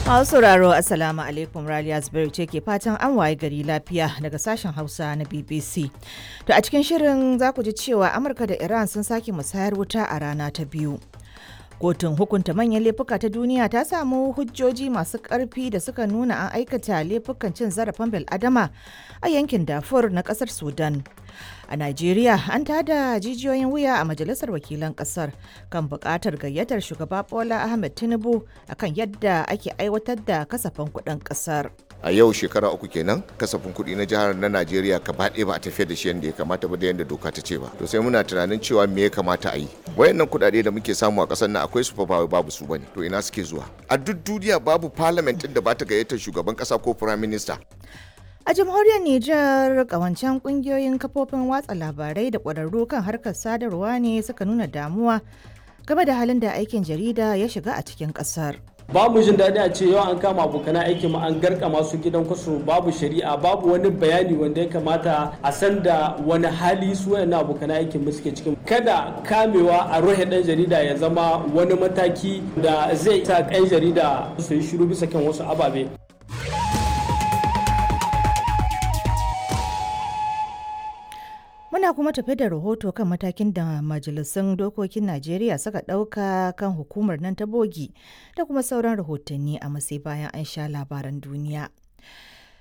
Masu sauraro Assalamu alaikum Raliya Zubairu ce ke fatan an waye gari lafiya daga sashen Hausa na BBC. To a cikin shirin za ku ji cewa Amurka da Iran sun sake musayar wuta a rana ta biyu. Kotun hukunta manyan laifuka ta duniya ta samu hujjoji masu ƙarfi da suka nuna an aikata laifukan cin zarafin bil'adama a yankin Darfur na ƙasar Sudan. A Najeriya an tada jijiyoyin wuya a Majalisar Wakilan Ƙasar kan buƙatar gayyatar shugaba Bola Ahmed Tinubu akan yadda ake aiwatar da kasafin kuɗin ƙasar. a yau shekara uku kenan kasafin kuɗi na jihar na najeriya gaba ɗaya ba a tafiyar da shi yadda ya kamata ba da yadda doka ta ce ba to sai muna tunanin cewa me ya kamata a yi wayannan kuɗaɗe da muke samu a ƙasar nan akwai su fa ba babu su bane to ina suke zuwa a duk duniya babu parliament ɗin da ba ta gayyatar shugaban ƙasa ko prime minister A jamhuriyar Nijar kawancen kungiyoyin kafofin watsa labarai da ƙwararru kan harkar sadarwa ne suka nuna damuwa game da halin da aikin jarida ya shiga a cikin ƙasar. babu jin daɗi a ce yau an kama abokanan aiki ma an garka masu gidan kwaso babu shari'a babu wani bayani wanda ya kamata a san da wani hali su wayannan abokanan aikin mu suke cikin kada kamewa a ruhe ɗan jarida ya zama wani mataki da zai sa ɗan jarida su yi shiru bisa kan wasu ababe Muna kuma tafi da rahoto kan matakin da majalisun dokokin Najeriya suka ɗauka kan hukumar nan ta bogi da kuma sauran rahotanni a masai bayan an sha labaran duniya.